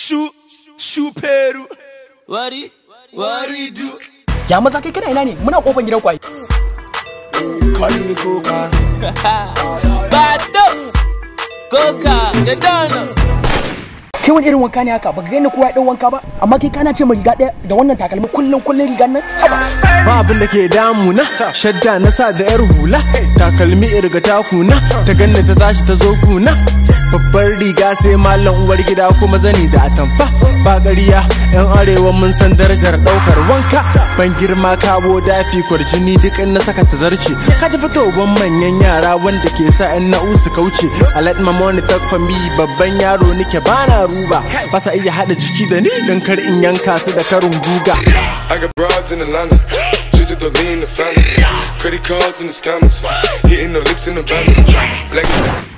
Shu, shuperu. Wari, wari do. Ya maza kai kana ina ne? Muna kofar gidan kwai. Call me coca. Bado, coca, the dano. Kai wani irin wanka ne haka? Baka gani kowa ya dau wanka ba? Amma kai kana ce mai riga ɗaya da wannan takalmi kullun kullun rigan nan? Haba. ba abin da ke damuna shadda na sa da yar hula takalmi irga takuna ta ganna ta tashi ta zo kuna babbar riga sai mallam uwar gida kuma zani da atamfa ba ƙarya yan arewa mun san darajar ɗaukar wanka ban girma kawo dafi kwarjini duk in na saka ta zarce ka ji fitowar manyan yara wanda ke sa yan na'u su kauce a let my money talk for me babban yaro nike bana ruba ba sa iya haɗa jiki da ni don kar in yanka su da karin guga I got broads in Atlanta, just to lean the family. Credit cards in the scammers, hitting the licks in the van. Black